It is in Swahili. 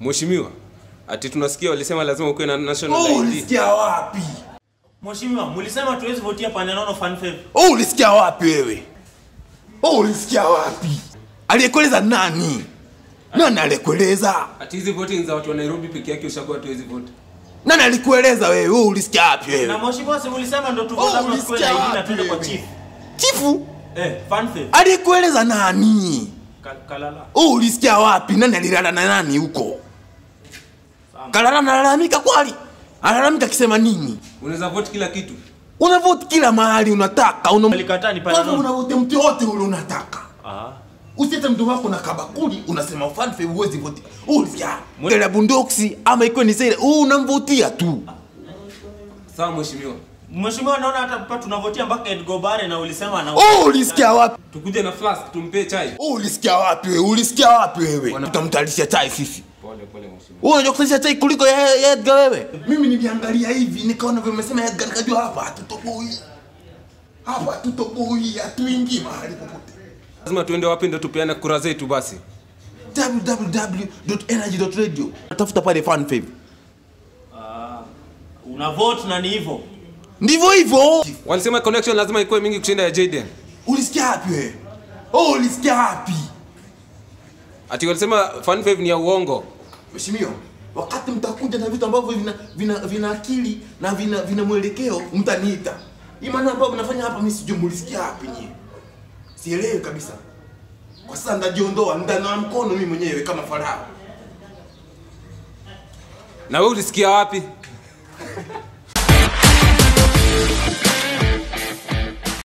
Mheshimiwa, ati tunasikia walisema lazima ukuwe na national Oh, ID. ulisikia wapi? Mheshimiwa, mlisema tuwezi votia pande nono fan fave. Oh, ulisikia wapi wewe? Oh, ulisikia wapi? Aliyekueleza nani? Nani aliyekueleza? Ati hizi voting za watu wa Nairobi peke yake ushakuwa tu hizi vote. Nani alikueleza wewe? Oh, ulisikia wapi Na wewe? mheshimiwa, si mlisema ndo Oh, tuvote oh, tuwe na ulisikia ID na wapi tuende kwa wewe? chief. Chifu? Eh, fan fave. Aliyekueleza nani? Ka- Kalala. Oh, ulisikia wapi? Nani alilala na nani huko? Kalala analalamika kweli? Analalamika akisema nini? Unaweza vote kila kitu. Unavote kila mahali unataka. Una Alikataa ni pande Kwanza nono. unavote mtu yote ule unataka. Ah. Usiete mtu wako na kabakuli unasema fan favor huwezi vote. Ulisikia? Mwele bundoksi ama iko ni sile, oh unamvotia tu. Sawa mheshimiwa. Mheshimiwa, naona hata hapa tunavotia mpaka Edgo Bare na ulisema na Oh, ulisikia wapi? Tukuje na flask tumpe chai. Oh, ulisikia wapi wewe? Ulisikia wapi wewe? Tutamtalisha chai sisi. Pole pole mheshimiwa. Wewe unajua kusalisha chai kuliko ya ya Edgar wewe? Mimi niliangalia hivi nikaona vile umesema Edgar nikajua hapa hatutoboi. Hapa hatutoboi, hatuingii mahali popote. Lazima tuende wapi ndio tupeane kura zetu basi. www.energy.radio. Tafuta pale fan fave. una vote na ni hivyo. Ndivyo hivyo. Walisema connection lazima ikuwe mingi kushinda ya Jaden. Ulisikia wapi wewe? Oh, ulisikia wapi? Ati walisema fan fave ni ya uongo. Mheshimiwa, wakati mtakuja na vitu ambavyo vina vina, vina akili na vina, vina mwelekeo mtaniita. Hii maana ambayo mnafanya hapa mimi sijui mulisikia wapi nyie. Sielewi kabisa. Kwa sasa ndajiondoa, ndanawa mkono mimi mwenyewe kama farao. Na wewe ulisikia wapi?